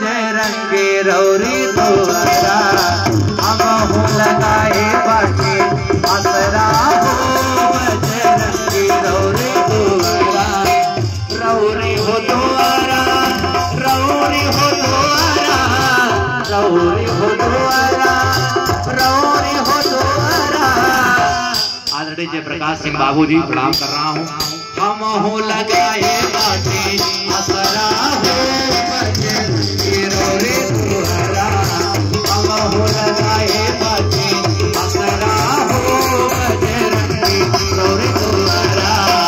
बजरंगी रौरी दुआरा हम हो लगाए बाटे असरा हो बजरंगी रौरी दुआरा रौरी हो दुआरा रौरी हो दुआरा रौरी हो दुआरा रौरी हो दुआरा आदरणीय जयप्रकाश सिंह बाबू जी प्रणाम कर रहा हूँ हम हो लगाए बाटे असरा हो बजरंगी रौरी दुआरा हम हो लगाए बाटे असरा हो बजरंगी रौरी दुआरा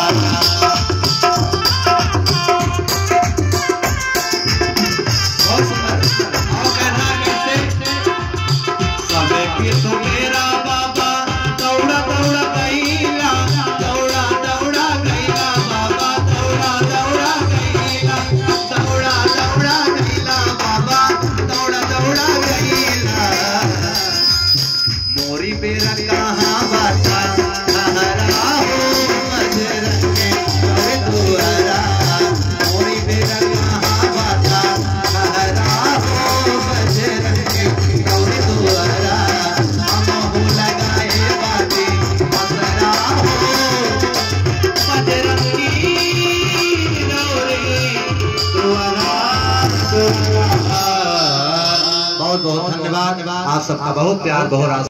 बहुत सुंदर और कहना कैसे सबे के तो मेरा बाबा दौड़ा दौड़ा गईला दौड़ा दौड़ा गईला बाबा दौड़ा दौड़ा गईला दौड़ा दौड़ा गईला बाबा दौड़ा दौड़ा गईला मोरी बेरा कहाँ बाता हरा हो मजरंगे अरे दुआरा मोरी बेरा कहाँ बाता हरा हो मजरंगे अरे दुआरा हम हो लगाए बाते असरा हो बजरंगी रौरे दुआरा दुआरा बहुत बहुत धन्यवाद आप सबका बहुत प्यार बहुत